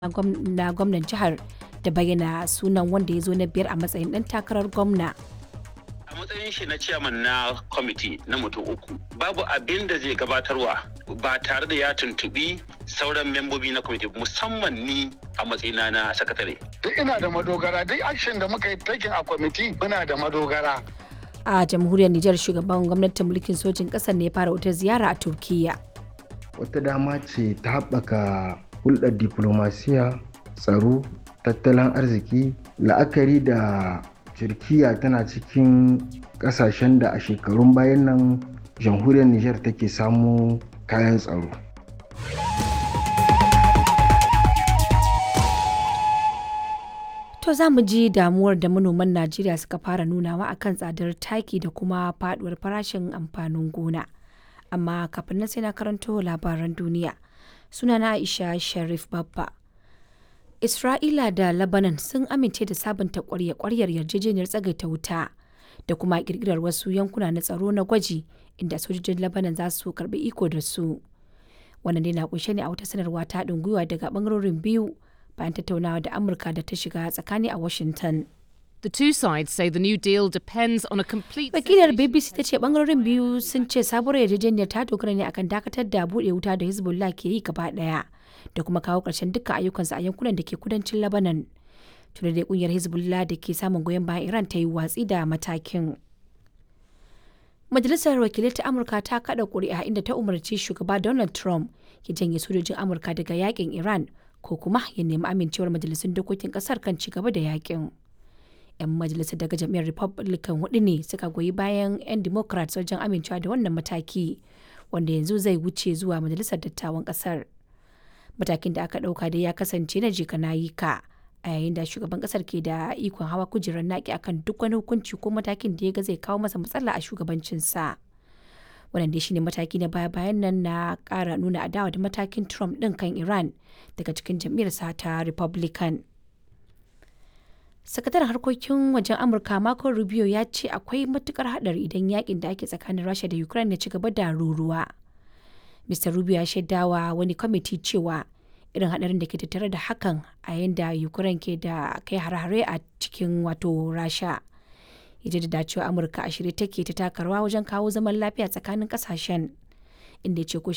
na gwamnan jihar da bayyana sunan wanda ya zo na biyar a matsayin ɗan takarar gwamna. a matsayin shi na ciyaman na kwamiti na mutum uku babu abin da zai gabatarwa ba tare da ya tuntubi sauran membobi na kwamiti musamman ni a matsayina na sakatare duk ina da madogara duk action da muka yi taking a kwamiti muna da madogara A jamhuriyar Nijar shugaban gwamnatin mulkin sojin ƙasar ne ya fara wata ziyara a Turkiyya. wata dama ce ta haɓaka hulɗar diplomasiya tsaro tattalin arziki la'akari da turkiya tana cikin ƙasashen da a shekarun bayan nan jamhuriyar nijar take samu kayan tsaro To za mu ji damuwar da manoman Najeriya suka fara nunawa akan tsadar taki da kuma faduwar farashin amfanin gona. Amma kafin nan sai na karanto labaran duniya. Sunana Aisha Sharif Babba. Isra'ila da Lebanon sun amince da sabunta kwarya-kwaryar yarjejeniyar tsagaita wuta da kuma kirkirar wasu yankuna na tsaro na gwaji inda sojojin Lebanon za su karbi iko da su. Wannan dai na kunshe ne a wata sanarwa ta haɗin gwiwa daga bangarorin biyu bayan tattaunawa da Amurka da ta shiga tsakani a Washington. The two sides say the new deal depends on a complete. Wakilar BBC ta ce bangarorin biyu sun ce sabuwar yarjejeniyar ta dogara ne akan dakatar da buɗe wuta da Hezbollah ke yi gaba ɗaya da kuma kawo ƙarshen dukkan ayyukansu a yankunan da ke kudancin Lebanon. Tuna da kungiyar Hezbollah da ke samun goyon bayan Iran ta yi watsi da matakin. Majalisar Wakilai ta Amurka ta kada ƙuri'a inda ta umarci shugaba Donald Trump ya janye sojojin Amurka daga yakin Iran ko kuma ya nemi amincewar majalisun dokokin kasar kan ci gaba da yakin. 'Yan majalisar daga jam'iyyar Republican hudu ne suka goyi bayan 'yan Democrats wajen amincewa da wannan mataki wanda yanzu zai wuce zuwa majalisar dattawan kasar. Matakin da aka ɗauka dai ya kasance na jika na yi ka a yayin da shugaban kasar ke da ikon hawa kujerar naki akan duk wani hukunci ko matakin da ya ga zai kawo masa matsala a shugabancinsa. wannan dai shine mataki na baya bayan nan na kara nuna adawa da matakin trump din kan iran daga cikin jam'iyyarsa ta republican sakataren harkokin wajen amurka marco rubio ya ce akwai matukar hadari idan yakin da ake tsakanin rasha da ukraine ya ci gaba da ruruwa mr rubio ya shaidawa wani kwamiti cewa irin hadarin da ke tattare da hakan a yayin da ukraine ke da kai hare-hare a cikin wato rasha ya da cewa amurka a shirye take ta taka rawa wajen kawo zaman lafiya tsakanin kasashen inda ya ce ko